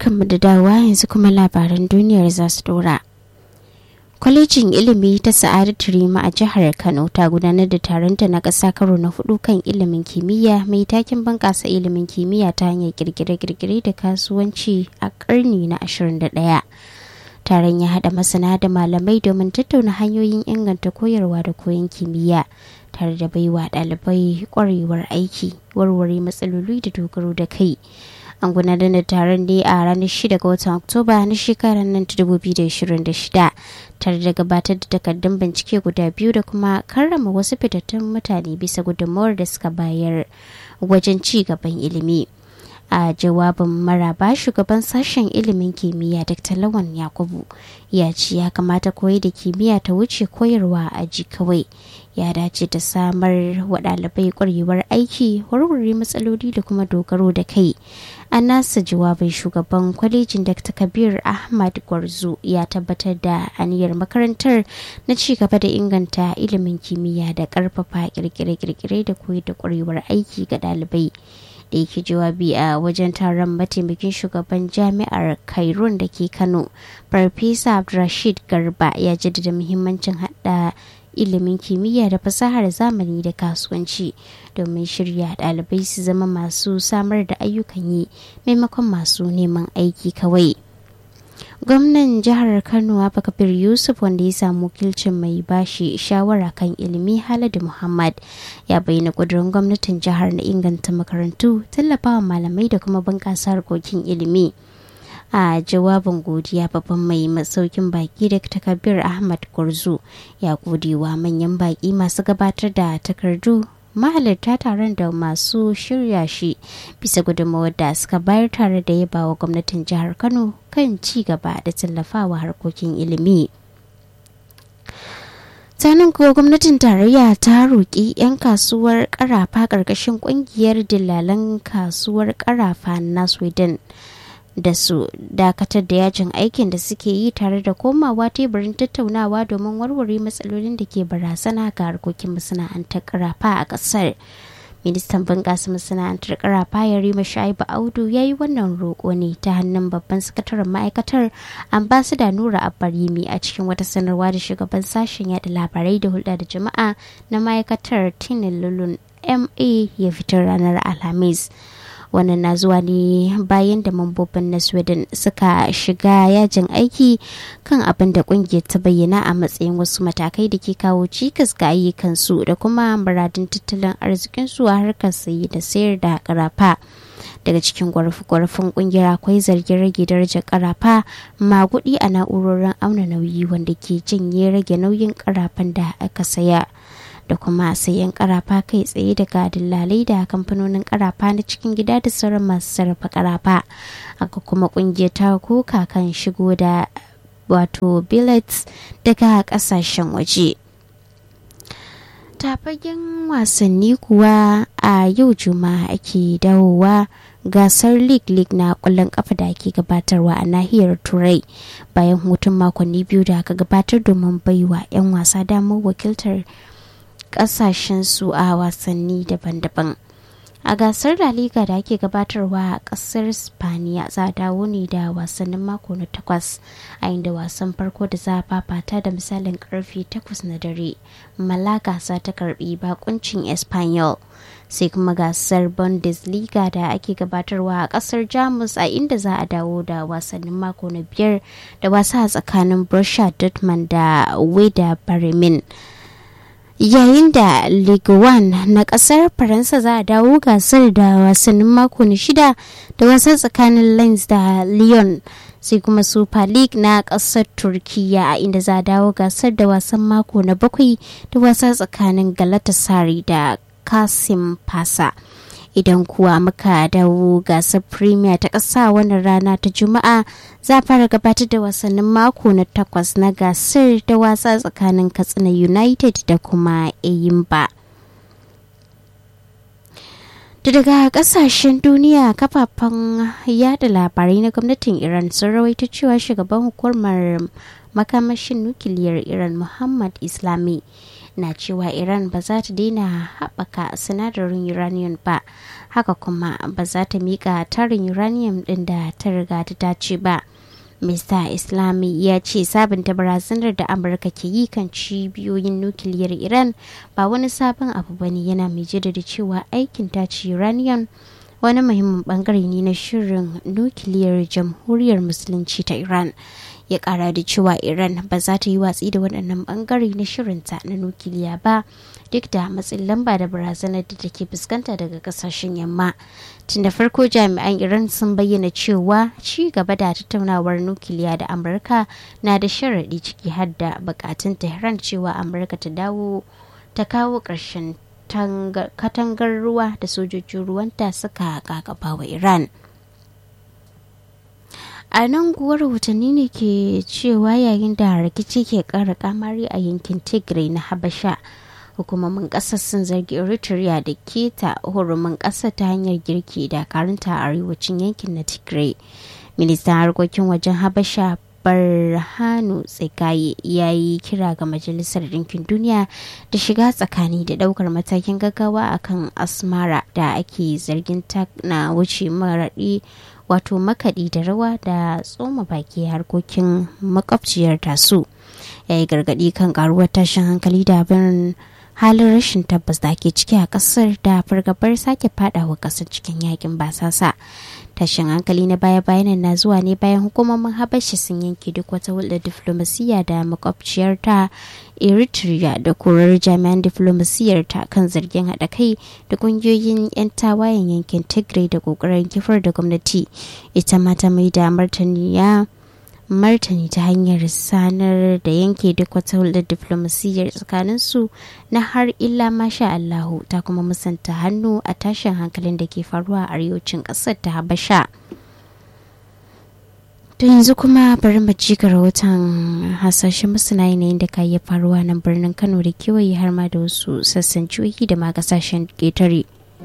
barkanmu da dawowa yanzu kuma labaran duniyar za su dora. Kwalejin ilimi ta Sa'adatu Rima a jihar Kano ta gudanar da taronta na ƙasa karo na hudu kan ilimin kimiyya mai takin bunƙasa ilimin kimiyya ta hanyar kirkire-kirkire da kasuwanci a ƙarni na 21. Taron ya haɗa masana da malamai domin tattauna hanyoyin inganta koyarwa da koyon kimiyya tare da baiwa ɗalibai ƙwarewar aiki, warware matsaloli da dogaro da kai. an gudanar da taron ne a ranar 6 ga watan oktoba na shekarar nan ta 2026 tare da gabatar da takardun bincike guda biyu da kuma karrama wasu fitattun mutane bisa gudunmawar da suka bayar wajen ci gaban ilimi a jawabin maraba shugaban sashen ilimin kimiyya dr lawan yakubu ya ce ya kamata koyi da kimiyya ta wuce koyarwa a aji kawai ya dace da samar wa ɗalibai ƙwarewar aiki warware matsaloli da kuma dogaro da kai a nasa jawabin shugaban kwalejin dr kabir ahmad gwarzo ya tabbatar da aniyar makarantar na ci gaba da inganta ilimin kimiyya da ƙarfafa kirkire-kirkire da koyi da ƙwarewar aiki ga ɗalibai da yake jawabi a wajen taron mataimakin shugaban jami'ar kairun da ke kano farfesa abdulrashid garba ya jaddada muhimmancin hada ilimin kimiyya da fasahar zamani da kasuwanci domin shirya ɗalibai su zama masu samar da ayyukan yi maimakon masu neman aiki kawai gwamnan jihar kano abubakar yusuf wanda ya samu wakilcin mai bashi shawara kan ilimi haladu muhammad ya bayyana kudurin gwamnatin jihar na inganta makarantu tallafawa malamai da kuma bunƙasa harkokin ilimi a jawabin godiya babban mai masaukin baki da takabir ahmad gurzu ya godewa manyan baki masu gabatar da takardu mahalarta taron da masu shirya shi bisa gudunmawar da suka bayar tare da yaba wa gwamnatin jihar kano kan ci gaba da tallafawa harkokin ilimi sanin kuwa gwamnatin tarayya ta roƙi 'yan kasuwar karafa ƙarƙashin ƙungiyar dillalan kasuwar karafa na sweden da su dakatar da yajin aikin da suke yi tare da komawa teburin tattaunawa domin warware matsalolin da ke barazana ga harkokin masana'antar karafa a kasar ministan bunƙasa masana'antar karafa ya rima shaibu audu ya yi wannan roƙo ne ta hannun babban sakataren ma'aikatar ambasada nura abbarimi a cikin wata sanarwa da shugaban sashen yada labarai da hulɗa da jama'a na ma'aikatar tinin lulun ma ya fitar ranar alhamis wannan na zuwa ne bayan da mambobin na sweden suka shiga yajin aiki kan abin da kungiyar ta bayyana a matsayin wasu matakai da ke kawo cikas ga ayyukansu da kuma muradin tattalin arzikinsu a harkar sayi da sayar da karafa daga cikin gwarfe-gwarfen kungiyar akwai zargin rage darajar karafa magudi a na'urorin auna nauyi wanda ke janye rage nauyin karafan da aka saya da kuma sayan karafa kai tsaye daga dillalai da kamfanonin karafa na cikin gida da sauran masu sarrafa karafa aka kuma kungiyar ta koka kan shigo da wato billets daga kasashen waje tafagen wasanni kuwa a yau juma'a ake dawowa gasar league league na kwallon kafa da ake gabatarwa a nahiyar turai bayan hutun makonni biyu da aka gabatar domin baiwa 'yan wasa damar wakiltar su a wasanni daban-daban a gasar la liga da ake gabatarwa a kasar spaniya za a dawo ne da wasannin mako na takwas a inda wasan farko da za a fafata da misalin karfe takwas na dare malaga za ta karbi bakuncin espanyol sai kuma gasar bundesliga da ake gabatarwa a kasar jamus a inda za a dawo da wasannin mako na biyar da wasa a tsakanin borussia dortmund da weda bremen yayin da ligue 1 na kasar faransa za a dawo gasar da wasannin mako na shida da wasan tsakanin lens da lyon sai kuma super league na kasar turkiya a inda za a dawo gasar da wasan mako na bakwai da wasa tsakanin galatasaray da kasim fasa idan kuwa muka dawo gasar premier ta ƙasa wannan rana ta juma'a za fara gabatar da wasannin mako na takwas na gasar da wasa tsakanin katsina united da kuma eyimba da daga kasashen duniya kafafen yada labarai na gwamnatin iran sun rawaita cewa shugaban hukumar makamashin nukiliyar iran muhammad islami na cewa iran ba za ta daina haɓaka sinadarin uranium ba haka kuma ba za ta miƙa tarin uranium ɗin da ta riga ta dace ba Mr. Islami ya ce sabunta barazanar da Amurka ke yi kan cibiyoyin nukiliyar Iran ba wani sabon abu bane yana mai jaddada cewa aikin tace uranium wani muhimmin bangare ne na shirin nukiliyar jamhuriyar musulunci ta Iran. ya kara da cewa iran ba za ta yi watsi da waɗannan bangare na shirinta na nukiliya ba duk da matsin lamba da barazanar da take fuskanta daga kasashen yamma tun da farko jami'an iran sun bayyana cewa ci gaba da tattaunawar nukiliya da amurka na da sharaɗi ciki har da bukatun tehran cewa amurka ta dawo ta kawo ƙarshen katangar ruwa da sojojin ruwanta suka kakaba wa iran a nan kuwa rahotanni ne ke cewa yayin da rikici ke kara kamari a yankin tigray na habasha hukumomin kasar sun zargi eritrea da keta hurumin kasar ta hanyar girki da karanta a arewacin yankin na tigray ministan harkokin wajen habasha barhanu tsikaye ya yi kira ga majalisar ɗinkin duniya da shiga tsakani da ɗaukar matakin gaggawa akan asmara da ake zargin ta na wuce maraɗi wato makaɗi da rawa da tsoma baki harkokin makwabciyar tasu ya yi gargaɗi kan karuwar tashin hankali da abin halin rashin tabbas da ake ciki a ƙasar da fargabar sake fadawa ƙasar cikin yakin basasa tashin hankali na baya-bayan na zuwa ne bayan hukumomin habashi sun yanke duk wata hulɗar diflomasiyya da makwabciyar ta eritrea da korar jami'an diflomasiyyar ta kan zargin haɗa kai da ƙungiyoyin 'yan tawayen yankin tigray da ƙoƙarin kifar da gwamnati ita ma ta mai da martani ya martani ta hanyar sanar da yanke duk wata hulɗar diflomasiyyar tsakaninsu na har illa masha Allahu ta kuma musanta hannu a tashin hankalin da ke faruwa a arewacin ƙasar ta Habasha. To yanzu kuma bari mu ci ga rahoton hasashen masana yanayin da ka iya faruwa nan birnin Kano da kewaye har ma da wasu sassan jihohi da ma kasashen ƙetare.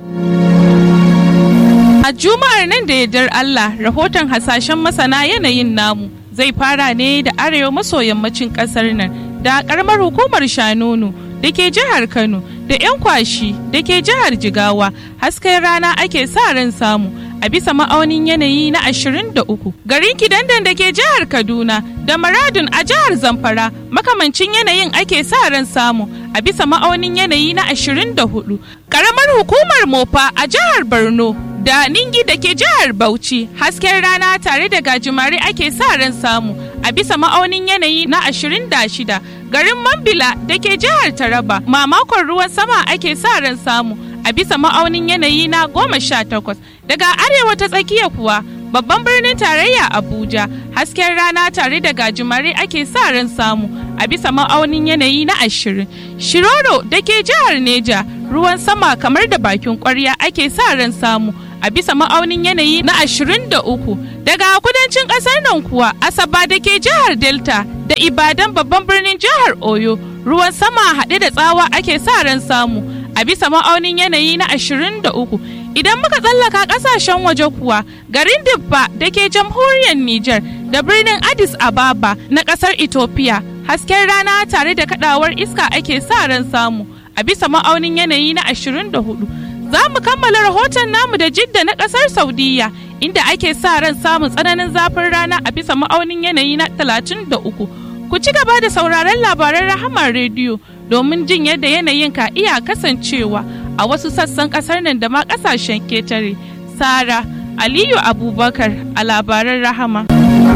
A Juma'ar nan da yardar Allah rahoton hasashen masana yanayin namu zai fara ne da arewa maso yammacin kasar nan da karamar hukumar Shanonu da ke jihar Kano da 'yan kwashi da ke jihar Jigawa hasken rana ake sa ran samu a bisa ma'aunin yanayi na 23 garin kidandan da ke jihar Kaduna da Maradun a jihar Zamfara makamancin yanayin ake sa ran samu a bisa ma'aunin yanayi na 24 karamar hukumar Mofa a jihar Borno da Ningi da ke jihar Bauchi hasken rana tare da gajimare ake sa ran samu a bisa ma'aunin yanayi na 26 garin Mambila da ke jihar Taraba mamakon ruwan sama ake sa ran samu a bisa ma'aunin yanayi na 18 daga arewa ta tsakiya kuwa babban birnin tarayya Abuja hasken rana tare da gajimare ake sa ran samu a bisa ma'aunin yanayi na 20 Shiroro da ke jihar Neja ruwan sama kamar da bakin kwarya ake sa ran samu a bisa ma'aunin yanayi na 23 daga kudancin kasar nan kuwa asaba da ke jihar delta da ibadan babban birnin jihar oyo ruwan sama haɗe da tsawa ake sa ran samu a bisa ma'aunin yanayi na 23 idan muka tsallaka kasashen waje kuwa garin dibba da ke jamhuriyar niger da birnin addis ababa na kasar ethiopia hasken rana tare da kadawar iska ake sa ran samu a bisa ma'aunin yanayi na 24 za mu kammala rahoton namu da jidda na kasar saudiya inda ake sa ran samun tsananin zafin rana a bisa ma'aunin yanayi na 33 ku ci gaba da sauraron labaran rahamar rediyo domin jin yadda yanayin ka iya kasancewa a wasu sassan kasar nan da ma kasashen ketare sara aliyu abubakar a labaran rahama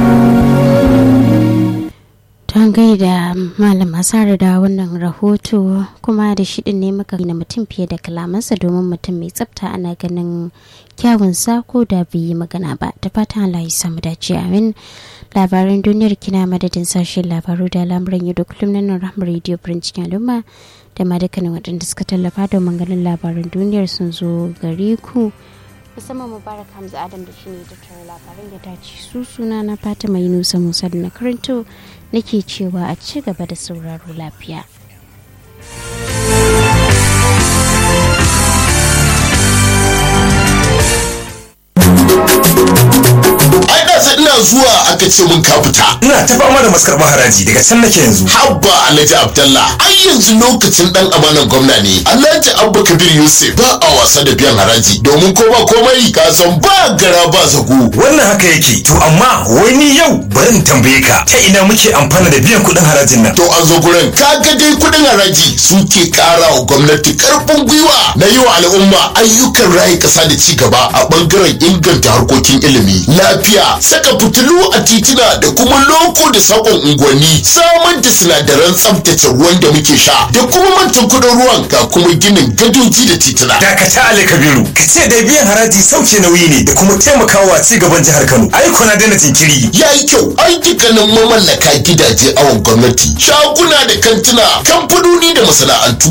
Don gaida Malam Asara da wannan rahoto kuma da shiɗin ne muka na mutum fiye da kalamansa domin mutum mai tsafta ana ganin kyawun ko da bai yi magana ba ta fatan Allah ya samu dace amin labaran duniyar kina madadin sashen labaru da lamuran yau da kullum na rahmar radio cikin al'umma da ma dukkanin waɗanda suka tallafa domin ganin labaran duniyar sun zo gare ku. musamman mubarak hamza adam da shine tattara labaran ya dace su suna na fatima yunusa musa da na karanto nake cewa a ci gaba da sauraro lafiya ai da ina zuwa aka ce mun ka fita ina ta fama da maskarɓar haraji daga can nake yanzu habba alhaji abdallah ai yanzu lokacin dan amanan gwamna ne alhaji abba kabir yusuf ba a wasa da biyan haraji domin ko ba komai ka san ba gara ba zago wannan haka yake to amma wai ni yau bari in tambaye ka ta ina muke amfana da biyan kuɗin harajin nan to an zo gurin kaga dai kudin haraji suke kara wa gwamnati karfin gwiwa na yi wa al'umma ayyukan rayu kasa da ci gaba a bangaren inganta harkokin ilimi lafiya saka fitilu a titina da kuma loko da sakon unguwanni samar da sinadaran tsaftace ruwan da muke sha da kuma mantan kudin ruwan ga kuma ginin gadoji da titina dakata ali kabiru ka ce da biyan haraji sauke nauyi ne da kuma taimakawa ci gaban jihar kano ai kuna daina jinkiri ya yi kyau ayyukanin mamallaka gidaje awon gwamnati shaguna da kantuna kamfanoni da masana'antu